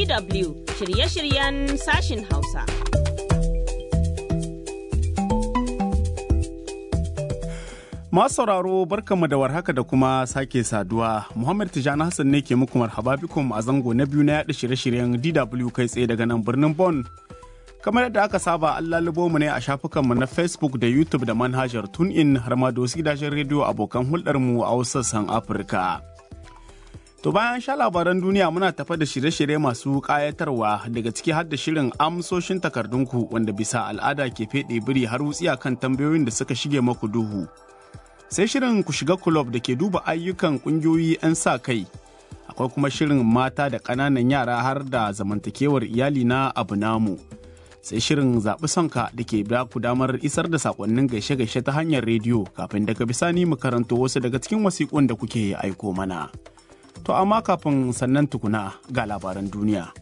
DW shirye-shiryen sashin Hausa. Masu sauraro barkanmu da warhaka da kuma sake saduwa. Muhammad Tijani Hassan ne ke muku marhaba bikum a zango na biyu na yaɗa shirye-shiryen DW kai tsaye daga nan birnin Bon. Kamar yadda aka saba an lalubo mu ne a shafukanmu na Facebook da YouTube da manhajar TuneIn har ma da wasu gidajen rediyo abokan hulɗarmu a wasu sassan Afirka. To bayan sha labaran duniya muna tafa da shirye-shirye masu ƙayatarwa daga ciki har da shirin amsoshin takardunku wanda bisa al'ada ke feɗe biri har wutsiya kan tambayoyin da suka shige maku duhu. Sai shirin ku shiga kulob da ke duba ayyukan ƙungiyoyi 'yan sa kai. Akwai kuma shirin mata da ƙananan yara har da zamantakewar iyali na abu namu. Sai shirin zaɓi sonka da ke ba ku damar isar da saƙonnin gaishe-gaishe ta hanyar rediyo kafin daga bisani mu karanto wasu daga cikin wasiƙun da kuke aiko mana. To amma kafin sannan tukuna ga labaran duniya.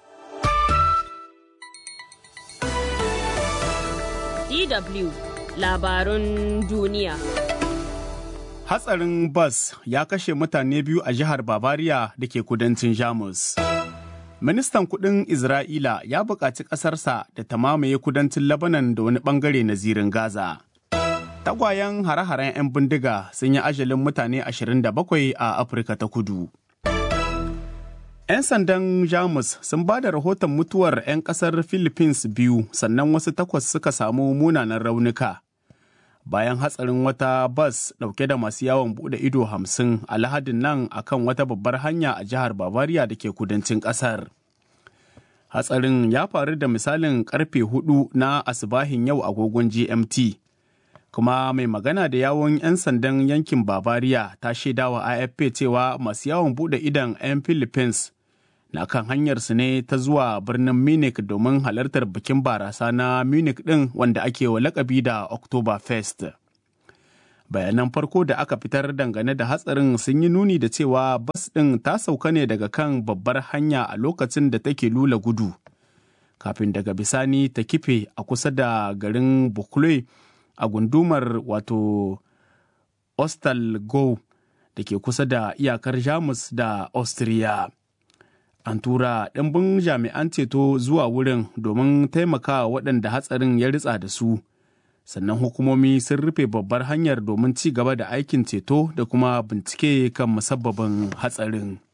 DW labarun duniya. Hatsarin bas ya kashe mutane biyu a jihar Bavaria da ke kudancin Jamus. Ministan kudin Isra'ila ya buƙaci ƙasarsa da ta mamaye kudancin Lebanon da wani ɓangare na zirin Gaza. Tagwayen hare-haren 'yan bindiga sun yi ajalin mutane 27 a Afirka ta kudu. 'Yan sandan Jamus sun ba da rahoton mutuwar 'yan kasar Philippines biyu sannan wasu takwas suka samu munanan raunuka. Bayan hatsarin wata bas ɗauke da masu yawon buɗe ido hamsin a lahadin nan akan wata babbar hanya a jihar Bavaria da ke kudancin ƙasar. Hatsarin ya faru da misalin karfe hudu na asibahin yau agogon GMT. Kuma mai magana da yawon 'yan sandan yankin Bavaria ta shaidawa AFP cewa masu yawon buɗe idon 'yan Philippines na kan hanyarsu ne ta zuwa birnin Munich domin halartar bikin barasa na Munich ɗin wanda ake wa lakabi da Oktoberfest. Bayanan farko da aka fitar dangane da hatsarin sun yi nuni da cewa bas ɗin ta sauka ne daga kan babbar hanya a lokacin da take lula gudu. Kafin daga bisani ta kife a kusa da garin Bukle a gundumar wato Ostalgo da ke kusa da iyakar Jamus da Austria. an tura ɗimbin jami'an ceto zuwa wurin domin taimakawa waɗanda hatsarin ya ritsa da su sannan hukumomi sun rufe babbar hanyar domin ci gaba da aikin ceto da kuma bincike kan musabbabin hatsarin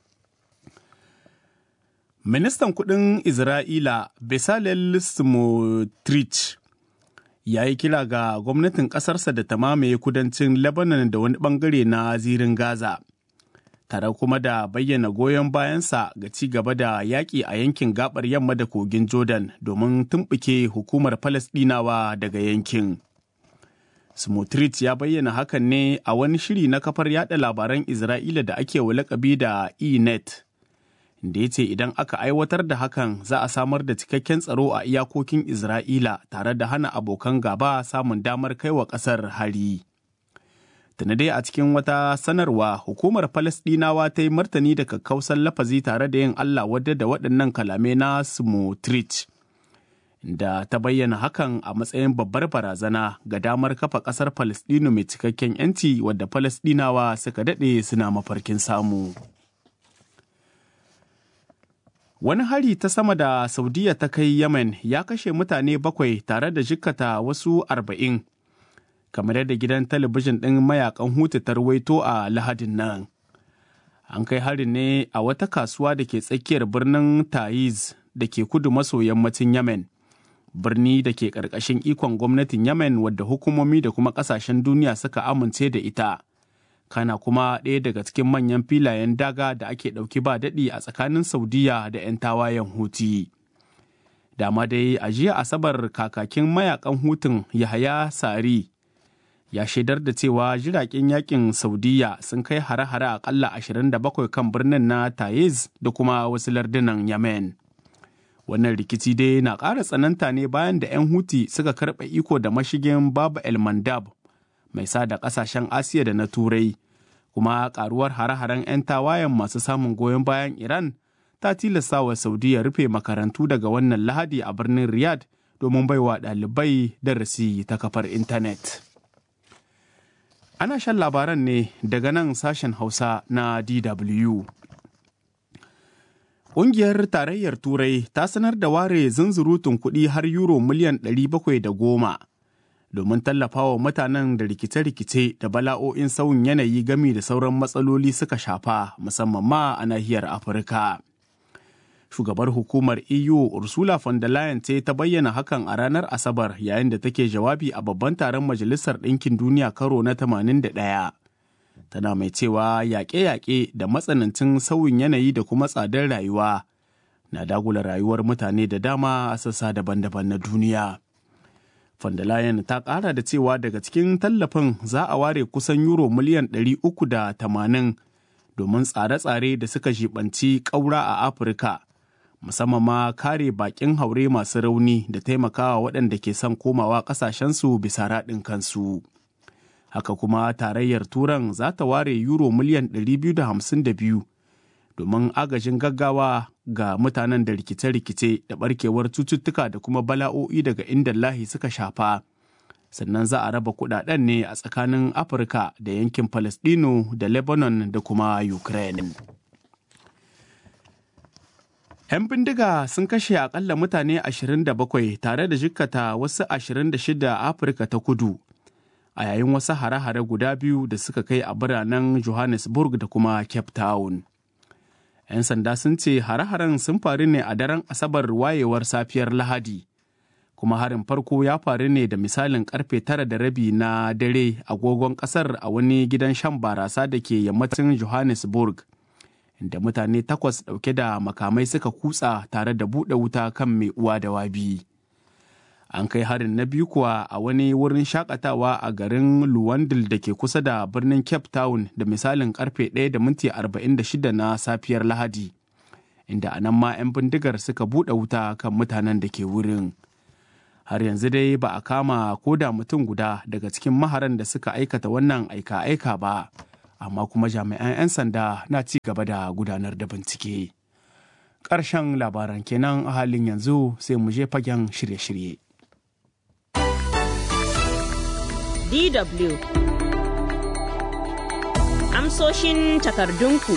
ministan kudin isra'ila bezalel smotrich ya yi kira ga gwamnatin ƙasarsa da ta mamaye kudancin lebanon da wani bangare na zirin gaza tare kuma da bayyana goyon bayansa ga ci gaba da yaƙi a yankin gabar yamma da kogin Jordan domin tumɓuke hukumar Falasɗinawa daga yankin. Smotrich ya bayyana hakan ne a wani shiri na kafar yada labaran Isra'ila da ake wa lakabi da E-net. Da ya ce idan aka aiwatar da hakan za a samar da cikakken tsaro a iyakokin Isra'ila tare da hana abokan gaba samun damar kaiwa ƙasar hari. tuni dai a cikin wata sanarwa hukumar Falasɗinawa ta yi martani da kakkausan lafazi tare da yin Allah wadda da waɗannan kalamai na Smotrich. Da ta bayyana hakan a matsayin babbar barazana ga damar kafa ƙasar Falasɗinu mai cikakken 'yanci wadda Falasɗinawa suka daɗe suna mafarkin samu. Wani hari ta sama da Saudiya ta kai Yemen ya kashe mutane bakwai tare da jikkata wasu arba'in. kamar yadda gidan talabijin ɗin mayakan hutu ta rawaito a lahadin nan an kai harin ne a wata kasuwa da ke tsakiyar birnin taiz da ke kudu maso yammacin yemen birni da ke ƙarƙashin ikon gwamnatin yemen wadda hukumomi da kuma ƙasashen duniya suka amince da ita kana kuma ɗaya daga cikin manyan filayen daga da ake ɗauki ba daɗi a tsakanin saudiya da 'yan tawayen huti dama dai a jiya asabar kakakin mayakan hutun yahaya sari ya shaidar da cewa jiragen yakin saudiya sun kai hare-hare akalla 27 kan birnin na taiz da kuma wasu lardunan yemen wannan rikici dai na ƙara tsananta ne bayan da 'yan huti suka karɓe iko da mashigin babu el mandab mai sa da ƙasashen asiya da na turai kuma ƙaruwar hare-haren 'yan tawayen masu samun goyon bayan iran ta tilasta wa saudiya rufe makarantu daga wannan lahadi a birnin riyadh domin baiwa ɗalibai darasi ta kafar intanet. Ana shan labaran ne daga nan sashen Hausa na DW. Ƙungiyar Tarayyar Turai ta sanar da ware zunzurutun kuɗi har euro miliyan 710 domin tallafawa mutanen da rikice-rikice da bala'o'in sauyin yanayi gami da sauran matsaloli suka shafa musamman ma a nahiyar Afirka. Shugabar hukumar EU Ursula von der Leyen ce ta bayyana hakan a ranar Asabar yayin da take jawabi a babban taron Majalisar Ɗinkin Duniya karo na 81. tana mai cewa yaƙe-yaƙe da matsanancin sauyin yanayi da kuma tsadar rayuwa na dagula rayuwar mutane da dama a sassa daban-daban na duniya. Von der Leyen ta ƙara da cewa daga cikin tallafin za a ware kusan euro miliyan 380 domin tsare-tsare da suka jibanci ƙaura a Afirka, musamman ma kare baƙin haure masu rauni da taimakawa waɗanda ke son komawa ƙasashensu bisa raɗin kansu. haka kuma tarayyar turan za ta ware euro miliyan 252 domin agajin gaggawa ga mutanen da rikice-rikice da barkewar cututtuka da kuma bala'o'i daga inda lahi suka shafa sannan za a raba kudaden ne a tsakanin afirka da yankin palestino da lebanon da kuma ukraine 'yan bindiga sun kashe akalla mutane 27 tare da jikkata wasu 26 a afirka ta kudu a yayin wasu hare-hare guda biyu da suka kai a biranen Johannesburg da kuma Cape Town. 'Yan sanda sun ce hare-haren sun faru ne a daren Asabar wayewar safiyar Lahadi, kuma harin farko ya faru ne da misalin karfe tara da rabi na dare agogon kasar a wani gidan shan barasa da ke yammacin Johannesburg, inda mutane takwas ɗauke da makamai suka kutsa tare da buɗe wuta kan mai uwa da wabi. an kai harin na biyu kuwa a wani wurin shakatawa a garin luwandil da ke kusa da birnin cape town da misalin karfe 1 da minti 46 na safiyar lahadi inda anan ma 'yan bindigar suka buɗe wuta kan mutanen da ke wurin har yanzu dai ba a kama ko da mutum guda daga cikin maharan da suka aikata wannan aika-aika ba amma kuma jami'an 'yan sanda na ci gaba da gudanar da bincike ƙarshen labaran kenan a halin yanzu sai mu je fagen shirye-shirye DW. Amsoshin takardunku.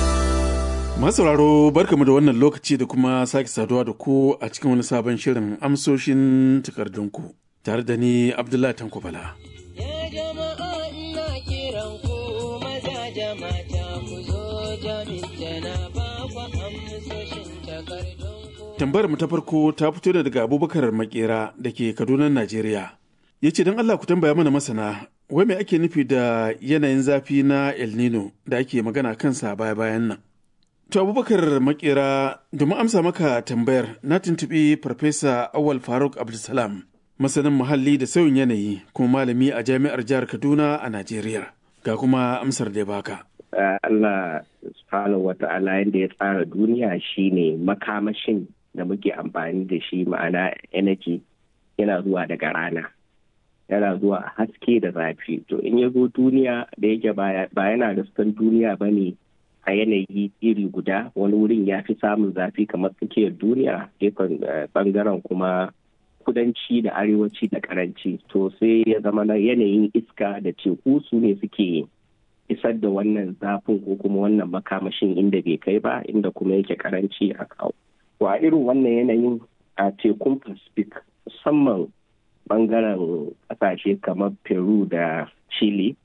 Masauraro barkamu da wannan lokaci da kuma sake saduwa da ku a cikin wani sabon shirin amsoshin takardunku tare da ni Abdullahi Tanko Bala. Ya jama'a ina kiran ku maza jama'a ku zo jami'a na ba ku amsoshin takardunku. Tambayar mu ta farko ta fito da daga Abubakar Makera da ke Kaduna, Najeriya. ya ce don Allah ku tambaya mana masana wai mai ake nufi da yanayin zafi na El Nino da ake magana kansa baya bayan nan. To Abubakar Makera domin amsa maka tambayar na tuntuɓi Farfesa Awal Faruk Abdulsalam masanin muhalli da sauyin yanayi kuma malami a jami'ar jihar Kaduna a Najeriya. Ga kuma amsar da ya baka. Allah subhanahu wa ta'ala yadda ya tsara duniya shine makamashin da muke amfani da shi ma'ana energy yana zuwa daga rana. yana zuwa a haske da zafi to in ya zo duniya da yake ba yana da sukan duniya ba ne a yanayi iri guda wani wurin ya fi samun zafi kamar tsakiyar duniya gefen bangaren kuma kudanci da arewaci da karanci to sai ya zama na yanayin iska da teku su ne suke isar da wannan zafin ko kuma wannan makamashin inda bai kai ba inda kuma yake karanci a kawo wa irin wannan yanayin a tekun pacific musamman bangaren kasashe kamar peru da chile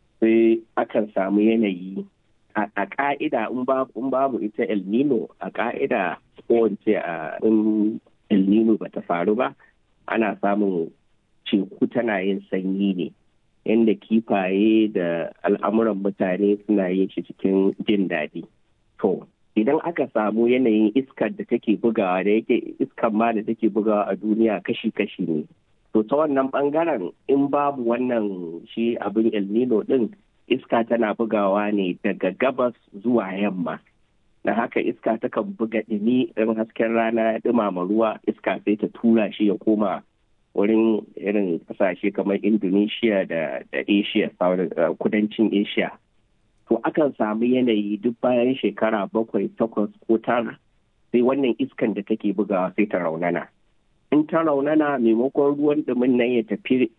sai akan samu yanayi a ka'ida in babu ita el nino a ka'ida ko a in el nino ba ta faru ba ana samun teku tana yin sanyi ne yadda kifaye da al'amuran mutane suna yin shi cikin jin daɗi to idan aka samu yanayin iskar da take bugawa da yake iskar ma da take bugawa a duniya kashi-kashi ne to ta wannan bangaren in babu wannan shi abin el nino din iska tana bugawa ne daga gabas zuwa yamma na haka iska takan buga ɗumi in hasken rana ya ɗumama ruwa iska sai ta tura shi ya koma wurin irin ƙasashe kamar indonesia da asia kudancin asia to akan samu yanayi duk bayan shekara bakwai takwas ko tara sai wannan iskan da take bugawa sai ta raunana in ta raunana maimakon ruwan ɗumin nan ya tafi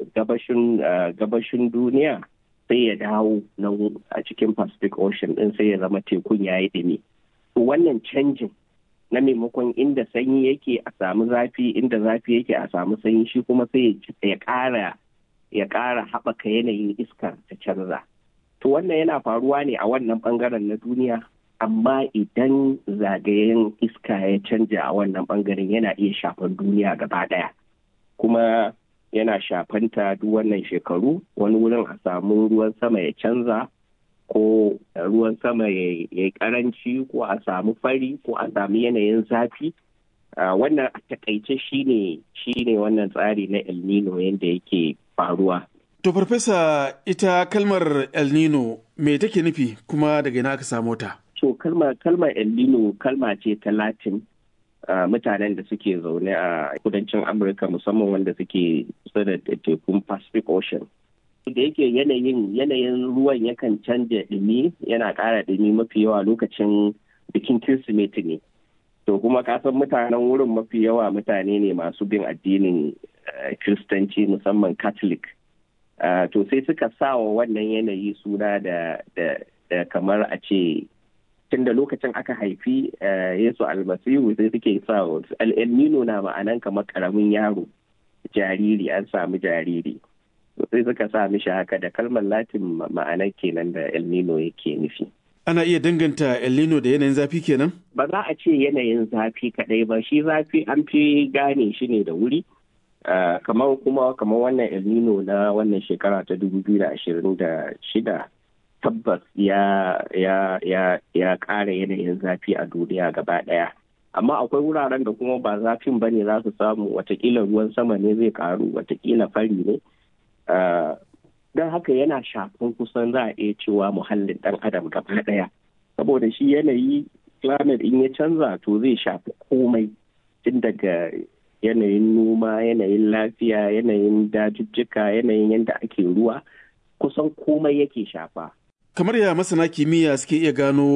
gabashin duniya sai ya dawo nan a cikin pacific ocean din sai ya zama tekun ya yi ɗumi to wannan canjin na maimakon inda sanyi yake a samu zafi inda zafi yake a samu sanyi shi kuma sai ya ƙara ya ƙara haɓaka yanayin iskar ta canza to wannan yana faruwa ne a wannan ɓangaren na duniya amma idan zagayen iska ya canja a wannan ɓangaren yana iya shafar duniya gaba ɗaya kuma yana shafanta duk wannan shekaru wani wurin a samu ruwan sama ya canza ko ruwan sama ya yi karanci ko a samu fari ko a samu yanayin zafi wannan a takaice shine shine wannan tsari na el nino yadda yake faruwa to farfesa ita kalmar el nino me take nufi kuma daga ina ka samo ta to kalmar kalmar el nino kalma ce ta latin mutanen da suke zaune a kudancin amurka musamman wanda suke kusa da tekun pacific ocean da yake yanayin yanayin ruwan yakan canja ɗumi yana ƙara ɗumi mafi yawa lokacin bikin kirsimeti ne to kuma kasan mutanen wurin mafi yawa mutane ne masu bin addinin kiristanci musamman catholic to sai suka sa wa wannan yanayi suna da kamar a ce tun da lokacin aka haifi yesu almasihu sai suke sa el nino na ma'anan kamar karamin yaro jariri an samu jariri sai suka sa mishi haka da kalmar latin ma'anar kenan da el nino yake nufi ana iya danganta el nino da yanayin zafi kenan ba za a ce yanayin zafi kadai ba shi zafi an fi gane shi ne da wuri kamar kuma kamar wannan el nino na wannan shekara ta 2026 tabbas ya ya ya ya ƙara yanayin zafi a duniya gaba ɗaya amma akwai wuraren da kuma ba zafin ba ne za su samu watakila ruwan sama ne zai karu watakila fari ne don haka yana shafin kusan za a iya cewa muhallin ɗan adam gaba ɗaya saboda shi yanayi climate in ya canza to zai shafi komai tun daga yanayin noma yanayin lafiya yanayin dajujjuka yanayin yadda ake ruwa kusan komai yake shafa kamar ya masana kimiyya suke iya gano